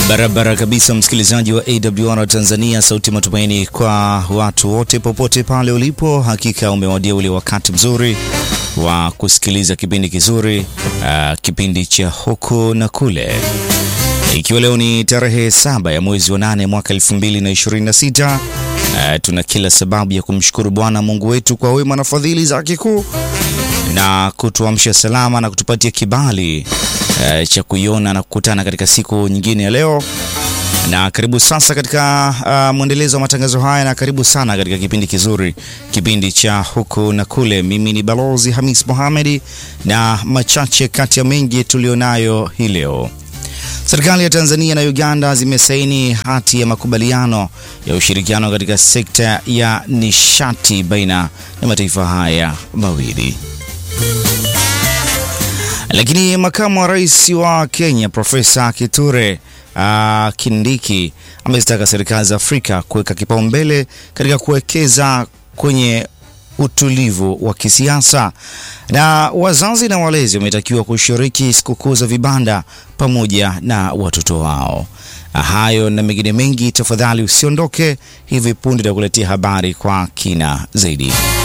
Barabara kabisa, msikilizaji wa AWR Tanzania, sauti matumaini kwa watu wote popote pale ulipo. Hakika umewadia ule wakati mzuri wa kusikiliza kipindi kizuri, uh, kipindi cha huku na kule, ikiwa leo ni tarehe saba ya mwezi wa nane mwaka 2026. Uh, tuna kila sababu ya kumshukuru Bwana Mungu wetu kwa wema na fadhili zake kuu na kutuamsha salama na kutupatia kibali uh, cha kuiona na kukutana katika siku nyingine ya leo. Na karibu sasa katika uh, mwendelezo wa matangazo haya, na karibu sana katika kipindi kizuri, kipindi cha huku na kule. Mimi ni Balozi Hamis Mohamedi, na machache kati ya mengi tulionayo hii leo. Serikali ya Tanzania na Uganda zimesaini hati ya makubaliano ya ushirikiano katika sekta ya nishati baina ya mataifa haya mawili. Lakini makamu wa rais wa Kenya Profesa Kithure uh, Kindiki amezitaka serikali za Afrika kuweka kipaumbele katika kuwekeza kwenye utulivu wa kisiasa. Na wazazi na walezi wametakiwa kushiriki sikukuu za vibanda pamoja na watoto wao. Hayo na mengine mengi, tafadhali usiondoke. Hivi punde takuletea habari kwa kina zaidi.